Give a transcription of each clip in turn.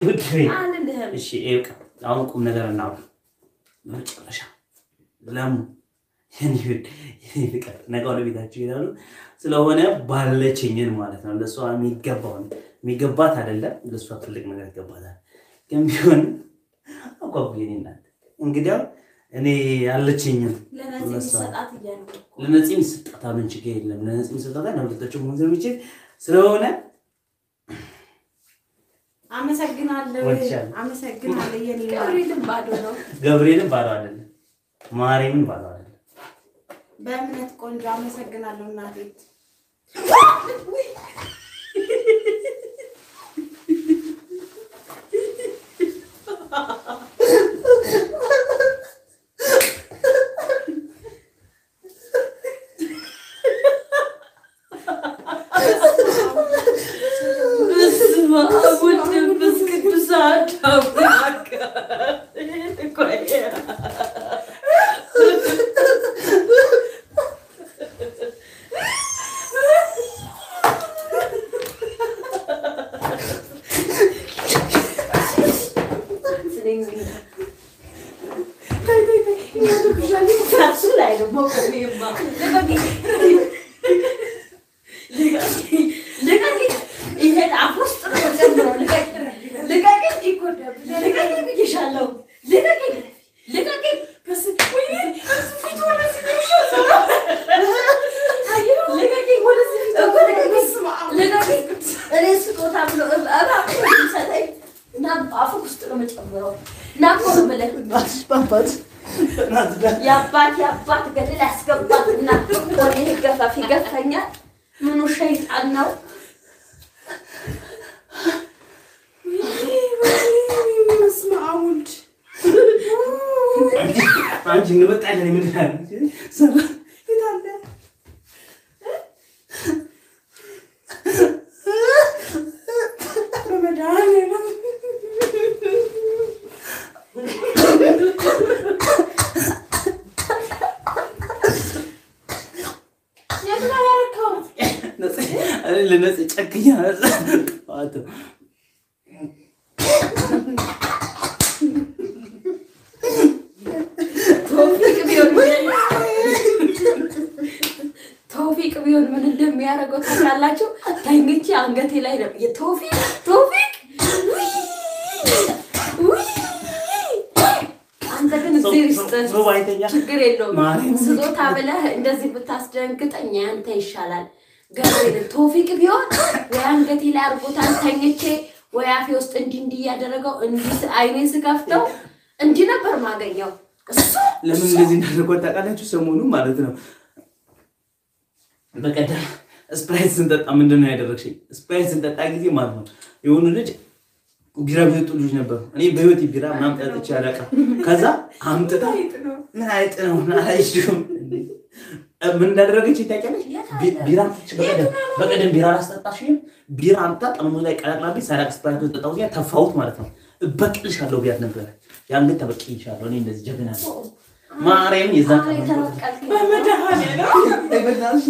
አልልህም። እሺ ይኸው ቀ- አሁን ቁም ነገር እናውራ። በመጨረሻ ለሙ የኔ ውድ የኔ ፍቅር ነገ ወደ ቤታቸው ይሄዳሉ። ስለሆነ ባለችኝን ማለት ነው ለእሷ የሚገባውን የሚገባት አይደለም ለእሷ ትልቅ ነገር ይገባታል። ግን ቢሆን አጓጉ የኔ እናት እንግዲያው እኔ ያለችኝን ለነዚህ የሚሰጣት እያሉ ለነፂ የሚሰጣት ምን ችግር የለም። ለነፂ የሚሰጣት ለሁለታቸው መሆን ስለሚችል ስለሆነ አመሰግናለሁ። ወድሻለሁ። አመሰግናለሁ። የኔ ገብርኤልም ባዶ ነው። ገብርኤልን ባዶ አይደለም፣ ማርያምን ባዶ አይደለም። በእምነት ቆንጆ አመሰግናለሁ እናቴ። በስመ አብ ወወልድ ወመንፈስ ቅዱስ አሐዱ አምላክ። ቆይ እሱ ላይ ነው መቆሜማ። ልቀቂኝ! ይሄን አፍ ውስጥ ነው የምጨምረው። ልቀቂኝ! ልቀቂኝ! ይጎዳብኝ። ልቀቂኝ ብዬሻለሁ። ልቀቂኝ! ልቀቂኝ! በስ- ወይኔ! እሱ ፊቱ ወደዚህ ነው የሚሻለው። ልቀቂኝ! ወደዚህ ፊቱ ልቀቂኝ! ልቀቂኝ! እኔ ስጦታ ብሎ እባብ ሰጠኝ እና አፍ ውስጥ ነው የምጨምረው። እና እኮ ነው የምልህ የአባት የአባት ገደል ያስገባት እና ወደ ገፋፍ ይገፈኛል። ምኑ ሸይጣን ነው? በስመ አብ ወልድ አንቺ እንመጣለን ምን የት አለ? በመድኃኒዓለም የት ነው ያደረከው? ለነፂ ጨክኛ ጠዋት ተውፊቅ ቢሆን ተውፊቅ ቢሆን ምን እንደሚያደርገው ታውቃላችሁ? ተኝቼ አንገቴ ላይ ነው የተውፊቅ ተውፊቅ ውይ! ውይ! አንተ ግን እዚህ ውስጥ ሶባ አይተኛ ችግር የለውም። ማርያም ስጦታ ብለህ እንደዚህ ብታስደንግጠኝ ያንተ ይሻላል። ገብርኤል ቶፊቅ ቢሆን ወይ አንገቴ ላይ አድርጎታል ተኝቼ ወይ አፌ ውስጥ እንዲህ እንዲህ እያደረገው እንዲህ አይኔን ስከፍተው እንዲህ ነበር ማገኘው። እሱ ለምን እንደዚህ እንዳደረጓት ታውቃላችሁ? ሰሞኑ ማለት ነው በቀደም ስፕራይት ስንጠጣ ምንድን ነው ያደረግሽኝ? ስፕራይት ስንጠጣ ጊዜ ማለት ነው የሆኑ ልጅ ቢራ ቢጠጡ ልጅ ነበሩ። እኔ በህይወት ቢራ ምናምን ጠጥቼ አላውቅም። ከዛ አምጥታ ምን አይጥ ነው ምን አላይሽም ምን እንዳደረገች ታውቂያለሽ? ቢ- ቢራ አምጥቼ በቀደም በቀደም ቢራ አላስጠጣሽም? ቢራ አምጥታ ጠርሙስ ላይ ቀላቅላብኝ ሳላቅ ስፕራይት ጠጣሁ ጊዜ ተፋሁት ማለት ነው። እበቅልሻለሁ ብያት ነበረ። ያን ግን ተበቅይሻለሁ። እኔ እንደዚህ ጀግና ነኝ። ማርያም የዛን አሁን ቀን የተበቀልክ በመድኃኒዓለም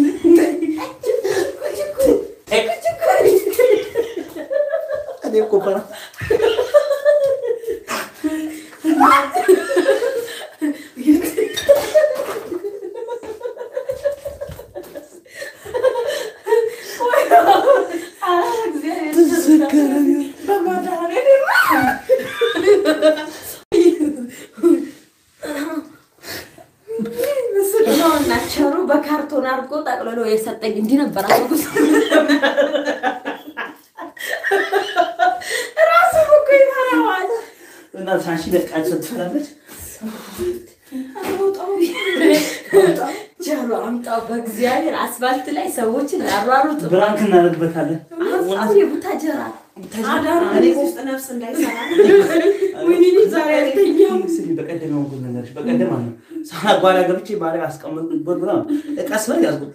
እኔ እኮ ፈራ እና ቸሩ በካርቶን አድርጎ ጠቅልሎ የሰጠኝ እንዲህ ነበር። አጉስ ራሱ እኮ ይፈራዋል። እና ሳንሺ ለቃች ትፈላለች። ጀሮ አምጣው በእግዚአብሔር አስፋልት ላይ ሰዎችን ያሯሩጥ ብራንክ እናደርግበታለን። አምጣው የቡታጀራ አዳሩ እኔ ውስጥ ነፍስ እንዳይሰራ ወይኔ ልጅ ዛሬ አልተኛም። ስሚ በቀደም ነው ጉድ ነገርሽ። በቀደም አለ ሳና ጓዳ ገብቼ ባለ አስቀመጥኩበት ብላ እቃ ስበል ያዝኩት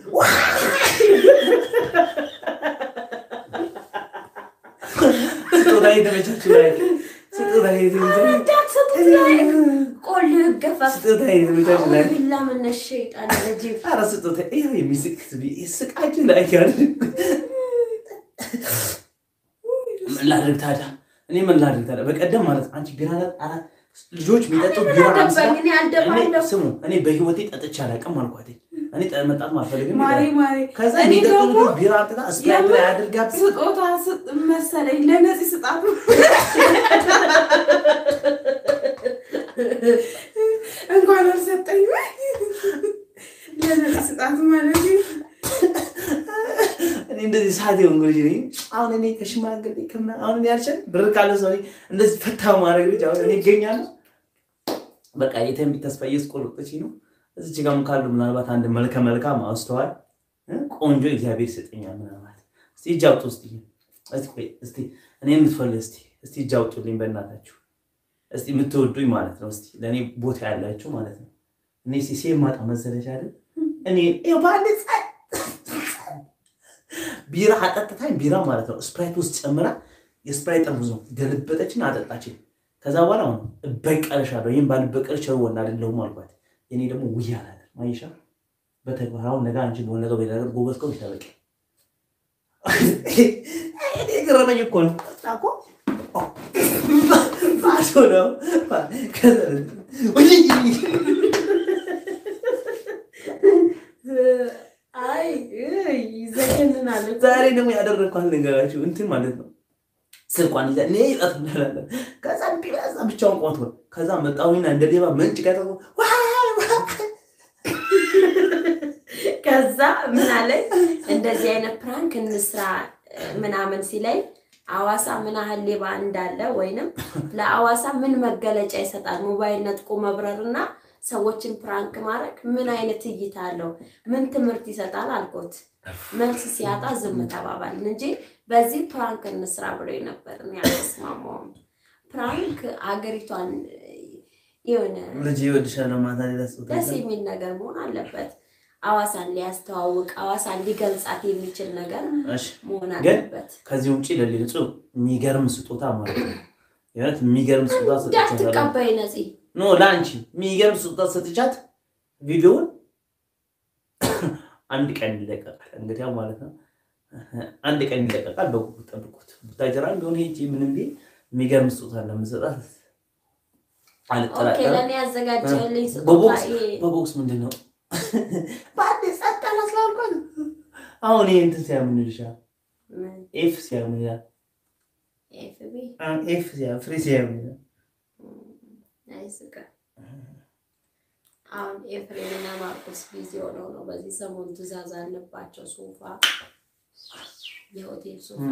ስጦታ የተመቻችሁ ላይ ስጦታ የተመቻችሁ እንዳትሰጡት ላይ ቆል ገፋ ስጦታ የተመቻችሁ ላይ ቢላ መነሽ ሸይጣን ረጂም ኧረ ስጦታ ይኸው የሚስቅ ስቃችሁ ላይ ያለ ምን ላድርግ ታዲያ? እኔ ምን ላድርግ ታዲያ? በቀደም ማለት አንቺ ቢራ አራት ልጆች የሚጠጡ ቢራ አንስታ አልደባኝ እኔ እኔ አልደባለሁ ስሙ እኔ በህይወቴ ጠጥቼ አላውቅም አልኳት። እኔ ጠ- መጣት አልፈልግም። ማሬ ማሬ ከዛ እኔ የሚጠጡ ደግሞ ልጆች ቢራ አምጥታ ስፕራይት ላይ አድርጋ ስጦታ ስጥ መሰለኝ ለነዚህ ስጣቱ እንኳን አልሰጠኝ ለነዚህ ስጣቱ ማለት ነው። እኔ እንደዚህ ሰዓት የሆን ልጅ ነኝ። አሁን እኔ ከሽማግሌ ከምና አሁን እኔ ያልችል ብር ካለ ሰው እኔ እንደዚህ ፈታ ማድረግ ልጅ አሁን እኔ ይገኛለሁ። በቃ የተንቢ ተስፋ እያስቆረጠች ነው። እዚች ጋርም ካሉ ምናልባት አንድ መልከ መልካም አስተዋል እ ቆንጆ እግዚአብሔር ይሰጠኛል ምናልባት እስቲ እጅ አውጡ እስቲ እስቲ ቆይ እስቲ እኔ የምትፈልግ እስቲ እስቲ እጅ አውጡልኝ በእናታችሁ እስቲ የምትወዱኝ ማለት ነው። እስቲ ለእኔ ቦታ ያላችሁ ማለት ነው። እኔ ሲሴ ማጣ መሰለሽ አይደል እኔ ይኸው በአንድ ጸ- ቢራ አጠጥታኝ ቢራ ማለት ነው ስፕራይት ውስጥ ጨምራ የስፕራይት ጠርሙዝ ነው ገለበጠችን አጠጣችን። ከዛ በኋላ አሁን እበቀልሻለሁ ይህም ባልበቀልሽ ቸር ወንድ አይደለሁም አልኳት። እኔ ደግሞ ውያ አላለ ማይሻ በተግባር አሁን ነገ አንቺ በሆነ ነገር በሌላ ነገር ጎበዝ ከሆንሽ ተበቂ እኔ ገረመኝ እኮ ነው እኮ ባዶ ነው ከዛ ውይ አይ ይዘገንናል ዛሬ ደግሞ ያደረግኳት ነገራችሁ እንትን ማለት ነው። ስልኳን ይዛ እኔ ይጣት እንላለን። ከዛ ቢበዛ ብቻውን ቆንቶ ነው። ከዛ መጣሁና እንደ ሌባ መንጭ ከተው ከዛ ምን አለኝ እንደዚህ አይነት ፕራንክ እንስራ እ፣ ምናምን ሲለኝ አዋሳ ምን ያህል ሌባ እንዳለ ወይንም ለአዋሳ ምን መገለጫ ይሰጣል ሞባይል ነጥቆ መብረርና ሰዎችን ፕራንክ ማድረግ ምን አይነት እይታ አለው ምን ትምህርት ይሰጣል አልኩት መልስ ሲያጣ ዝም ተባባልን እንጂ በዚህ ፕራንክ እንስራ ብሎ ነበር እኔ አልተስማማውም ፕራንክ አገሪቷን እ፣ የሆነ ልጅ ይወድሻል ማታ ሌላ ደስ የሚል ነገር መሆን አለበት። አዋሳን ሊያስተዋውቅ አዋሳን ሊገልጻት የሚችል ነገር እሺ መሆን ግን አለበት። ከዚህ ውጭ ለሌሎቹ የሚገርም ስጦታ ማለት ነው። የእውነት የሚገርም ስጦታ ሰጥቻታለሁ። እንዳትቀባይ ነፂ ኖ ለአንቺ የሚገርም ስጦታ ሰጥቻት ቪዲዮውን አንድ ቀን ይለቀቃል። እንግዲህ ያው ማለት ነው አንድ ቀን ይለቀቃል። በጉጉት ጠብቁት። ቡታጀራ ቢሆን ሄጄ ምንም ቢል የሚገርም ስጦታ ለምሰጣት ኦኬ፣ አልጠራጠርም። ለእኔ ያዘጋጀልኝ ስጦታ በቦክስ ይሄ በቦክስ ምንድን ነው በአንድ ጸጥ አላስላልኳል። አሁን ይሄ እንትን ሲያምን ይልሻል ምን? ኤፍ ሲያምን ይላል ኤፍቢ ኤፍ ሲያምን ፍሬ ሲያምን ይላል አይስቅም። አሁን ኤፍሬምና ማርቆስ ቢዚ ሆነው ነው። በዚህ ሰሞን ትዕዛዝ አለባቸው። ሶፋ የሆቴል ሶፋ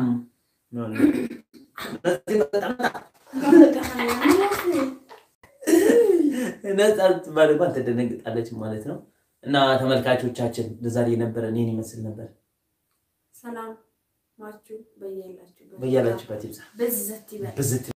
ነጻ ስትባል እንኳን ትደነግጣለች ማለት ነው። እና ተመልካቾቻችን ለዛሬ የነበረን ይህን ይመስል ነበር። ሰላም ናችሁ? በያላችሁበት በያላችሁበት ይብዛ በዚህ ዘት ይበል። ብዝት